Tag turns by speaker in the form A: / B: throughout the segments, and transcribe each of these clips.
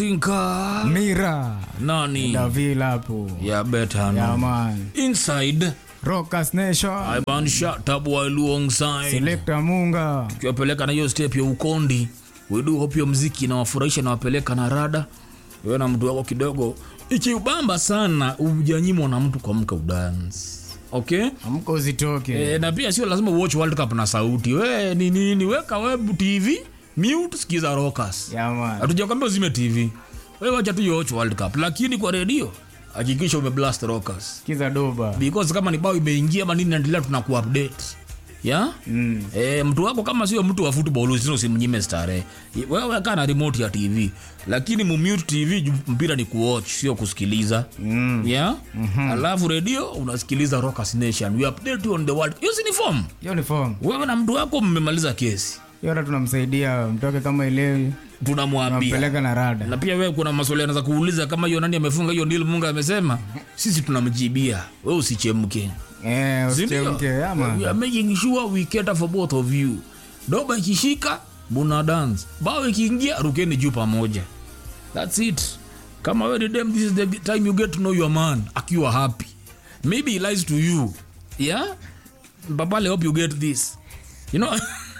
A: Tinka
B: Mira
A: nani
B: Davila hapo
A: ya betano
B: yeah, man.
A: inside
B: Rockers Nation
A: Ivan Shatabu alongside
B: Selector Munga
A: tukiwapeleka na hiyo step ya ukondi wedu hope hiyo mziki nawafurahisha nawapeleka na rada wewe na mtu wako kidogo ikiubamba sana ujanyimwa na mtu kwa mka udance okay
B: amka uzitoke
A: e, na pia sio lazima watch world cup na sauti we ni nini weka web tv mute sikiza rockers
B: yeah, man.
A: hatujakwambia uzime tv wewe wacha tu watch world cup lakini kwa redio hakikisha umeblast rockers
B: Kiza doba
A: because kama ni bao imeingia ama nini naendelea tunakuupdate ya
B: mm.
A: E, mtu wako kama sio mtu wa football usino usimnyime starehe wewe kaa na remote ya tv lakini mumute tv juu mpira ni kuwatch sio kusikiliza
B: Mm.
A: yeah? mm-hmm. alafu redio unasikiliza rockers nation we update you on the world hiyo si ni form
B: hiyo ni form
A: wewe na mtu wako mmemaliza kesi
B: hiyo hata tunamsaidia mtoke kama elewi
A: tunamwambia
B: nampeleka na rada
A: na pia wewe kuna maswali anaweza kuuliza kama hiyo nani amefunga hiyo nil munga amesema sisi tunamjibia wewe usichemke
B: eh,
A: Sindio?
B: usichemke yeah,
A: We
B: man.
A: are making sure we cater for both of you doba ikishika buna dance bao ikiingia rukeni juu pamoja thats it kama we ni dem this is the time you get to know your man akiwa happy maybe he lies to you yeah babale hope you get this you know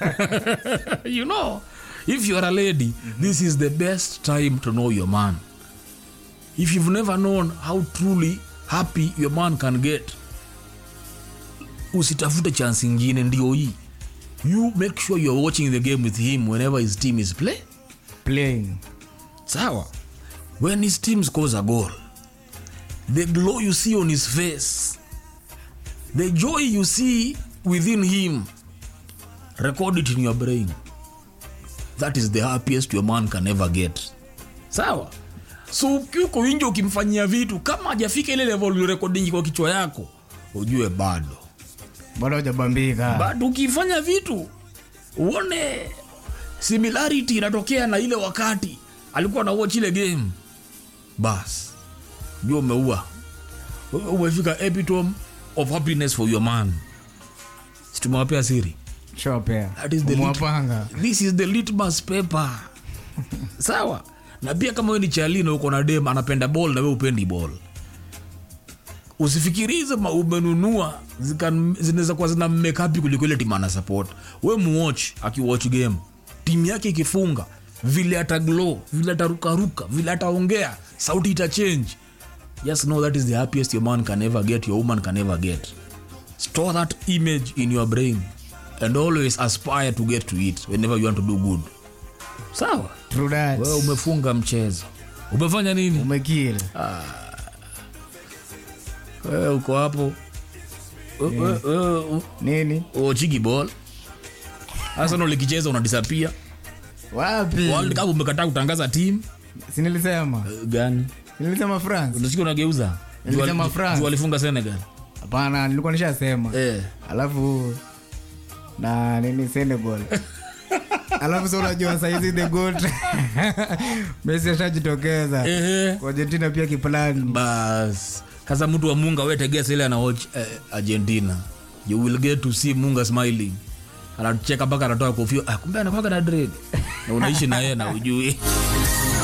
A: you know if you are a lady this is the best time to know your man if you've never known how truly happy your man can get usitafute chance ingine ndio hii you make sure youare watching the game with him whenever his team is play
B: playing
A: sawa when his team scores a goal the glow you see on his face the joy you see within him record it in your brain that is the happiest your man can ever get sawa so ukiuko inje ukimfanyia vitu kama hajafika ile level ulirekodingi kwa kichwa yako ujue bado
B: bado hujabambika
A: but ukifanya vitu uone similarity inatokea na ile wakati alikuwa na watch ile game bas jua umeua Wewe umefika epitome of happiness for your man situmewapea siri
B: shopea
A: That is the lit-
B: mwapanga
A: this is the litmus paper sawa na pia kama we ni chali na uko na dem anapenda ball na we upendi ball usifikirize ma umenunua zika- zinaweza kuwa zina mmekapi kuliko ile timu ana support we muwatch akiwatch game timu yake ikifunga vile ataglow vile atarukaruka vile ataongea sauti itachange just know that is the happiest your man can ever get your woman can ever get store that image in your brain and always aspire to get to it whenever you want to do good sawa
B: True that.
A: wewe umefunga mchezo umefanya nini
B: umekil
A: wewe uko hapo We- we- wewe u-
B: nini
A: uchigi ball arsenal likicheza unadisapia
B: wapi
A: world cup umekataa kutangaza team
B: sinilisema
A: Eh, gani
B: sinilisema france
A: unasikia unageuza
B: Nilisema
A: Juu-
B: France.
A: juu walifunga senegal
B: hapana nilikuwa nishasema
A: eh.
B: alafu na nini senegal alafu sa unajua saizi the goat mesi ashajitokeza
A: Ehe.
B: kwa argentina pia kiplani
A: bas sasa mtu wa munga wetegesa ile anawatch eh, argentina you will get to see munga smiling anacheka mpaka anatoa kofia ah, kumbe anakwaga na dread na unaishi na yeye na ujui